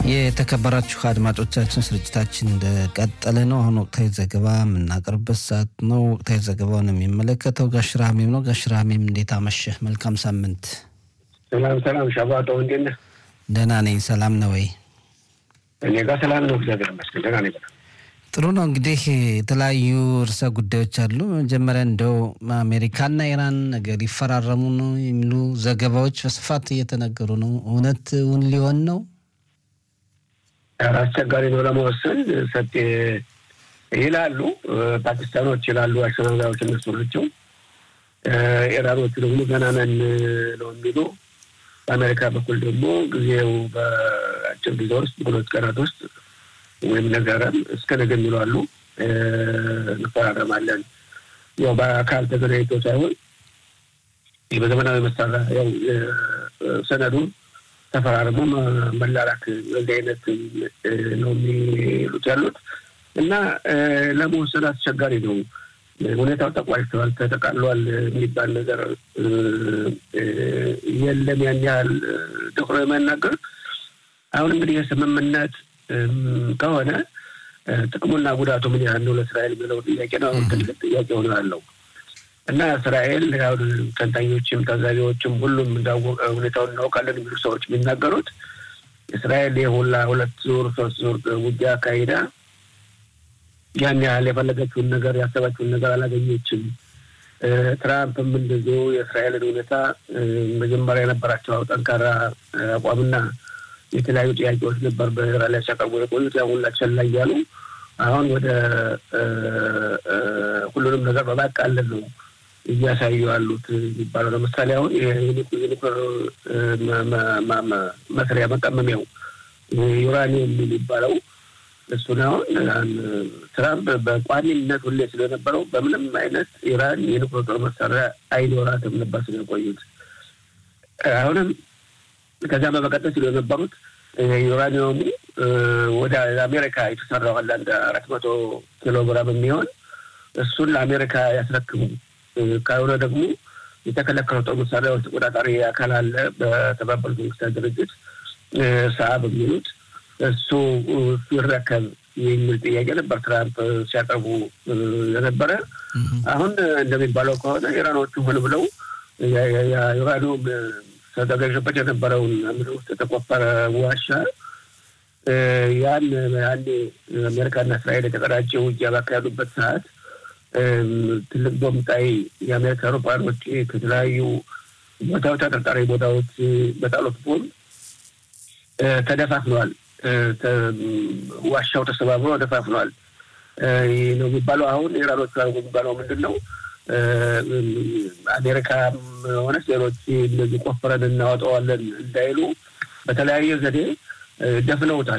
የተከበራችሁ አድማጮቻችን ስርጭታችን እንደቀጠለ ነው። አሁን ወቅታዊ ዘገባ የምናቀርብበት ሰዓት ነው። ወቅታዊ ዘገባውን የሚመለከተው ጋሽራ ሀሜም ነው። ጋሽራ ሀሜም እንዴት አመሸህ? መልካም ሳምንት። ሰላም ሰላም። ሻባጠው እንዴት ነህ? ደህና ነኝ። ሰላም ነው ወይ? እኔ ጋር ሰላም ነው፣ እግዚአብሔር ይመስገን ደህና ነኝ። ጥሩ ነው። እንግዲህ የተለያዩ ርዕሰ ጉዳዮች አሉ። መጀመሪያ እንደው አሜሪካና ኢራን ነገር ይፈራረሙ ነው የሚሉ ዘገባዎች በስፋት እየተነገሩ ነው። እውነት እውን ሊሆን ነው? አስቸጋሪ ነው ለመወሰን ሰጥ ይላሉ። ፓኪስታኖች ይላሉ አሸናጋዮች እነሱ ናቸው። ኢራኖቹ ደግሞ ገና ነን ነው የሚሉ በአሜሪካ በኩል ደግሞ ጊዜው በአጭር ጊዜ ውስጥ በሁለት ቀናት ውስጥ ወይም ነገረም እስከ ነገ የሚሉ አሉ። እንፈራረማለን ያው በአካል ተገናኝቶ ሳይሆን በዘመናዊ መሳሪያ ያው ሰነዱን ተፈራርሞ መላላክ በዚህ አይነት ነው የሚሉት ያሉት እና ለመወሰን አስቸጋሪ ነው። ሁኔታው ተቋጭተዋል፣ ተጠቃሏል የሚባል ነገር የለም። ያን ያህል ደፍሮ የማናገር አሁን እንግዲህ የስምምነት ከሆነ ጥቅሙና ጉዳቱ ምን ያህል ነው ለእስራኤል የሚለው ጥያቄ ነው። አሁን ትልቅ ጥያቄ ሆነ ያለው እና እስራኤል አሁን ተንታኞችም ታዛቢዎችም ሁሉም እንዳወቀ ሁኔታውን እናውቃለን የሚሉ ሰዎች የሚናገሩት እስራኤል የሁላ ሁለት ዙር ሶስት ዙር ውጊያ አካሂዳ ያን ያህል የፈለገችውን ነገር ያሰባችውን ነገር አላገኘችም። ትራምፕም እንደዚሁ የእስራኤልን ሁኔታ መጀመሪያ የነበራቸው ጠንካራ አቋምና የተለያዩ ጥያቄዎች ነበር በኢራን ላይ ሲያቀርቡ የቆዩት ያ ሁላ ቸል ላይ እያሉ አሁን ወደ ሁሉንም ነገር በማቃለል ነው እያሳዩ ያሉት የሚባለው። ለምሳሌ አሁን የኒኩር መስሪያ መቀመሚያው ዩራኒየም የሚባለው እሱን አሁን ትራምፕ በቋሚነት ሁሌ ስለነበረው በምንም አይነት ኢራን የኒኩር ጦር መሳሪያ አይኖራትም ነበር ስለቆዩት አሁንም ከዚያ በመቀጠል ሲሉ የነበሩት ዩራኒየሙ ወደ አሜሪካ የተሰራው አለ አንድ አራት መቶ ኪሎ ግራም የሚሆን እሱን ለአሜሪካ ያስረክቡ፣ ካልሆነ ደግሞ የተከለከሉ ጦር መሳሪያዎች ተቆጣጣሪ አካል አለ በተባበሩት መንግስታት ድርጅት ሰአ በሚሉት እሱ ይረከብ የሚል ጥያቄ ነበር ትራምፕ ሲያቀርቡ የነበረ። አሁን እንደሚባለው ከሆነ ኢራኖቹ ሆን ብለው ዩራኒየም ተዘጋጅበት የነበረውን ምድር ውስጥ የተቆፈረ ዋሻ ያን አንዴ አሜሪካና እስራኤል የተቀዳጀ ውጊያ ባካሄዱበት ሰዓት ትልቅ ቦምጣይ የአሜሪካ አውሮፕላኖች ከተለያዩ ቦታዎች ተጠርጣሪ ቦታዎች በጣሉት ቦምብ ተደፋፍነዋል። ዋሻው ተሰባብሮ ተደፋፍነዋል ነው የሚባለው። አሁን ኢራኖቹ የሚባለው ምንድን ነው? አሜሪካም ሆነች ሌሎች እንደዚህ ቆፍረን እናወጣዋለን እንዳይሉ በተለያየ ዘዴ ደፍነውታል።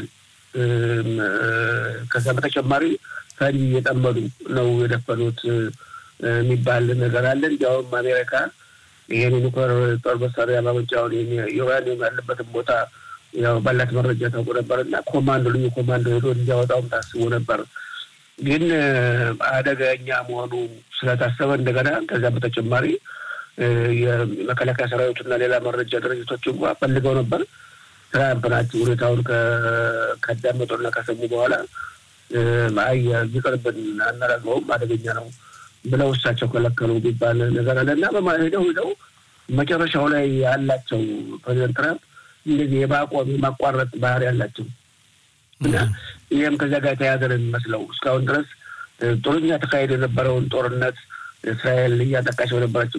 ከዛ በተጨማሪ ፈንጂ እየጠመዱ ነው የደፈኑት የሚባል ነገር አለ። እንዲያውም አሜሪካ ይህን ኒውክሌር ጦር መሳሪያ ማመንጫውን ዩራኒየም ያለበትን ቦታ ያው ባላት መረጃ ታውቁ ነበር እና ኮማንዶ ልዩ ኮማንዶ ሄዶ እንዲያወጣውም ታስቦ ነበር ግን አደገኛ መሆኑ ስለታሰበ እንደገና ከዚያ በተጨማሪ የመከላከያ ሰራዊቱና ሌላ መረጃ ድርጅቶች እንኳ ፈልገው ነበር። ትራምፕ ናቸው ሁኔታውን ካዳመጡና ከሰሙ በኋላ አይ ይቅርብን፣ አናደርገውም፣ አደገኛ ነው ብለው እሳቸው ከለከሉ የሚባል ነገር አለ እና በማሄደው ሄደው መጨረሻው ላይ ያላቸው ፕሬዚደንት ትራምፕ እንደዚህ የማቆም የማቋረጥ ባህሪ ያላቸው እና ይህም ከዚያ ጋር የተያዘ ነው የሚመስለው። እስካሁን ድረስ ጥሩኛ ተካሄድ የነበረውን ጦርነት እስራኤል እያጠቃች በነበረችው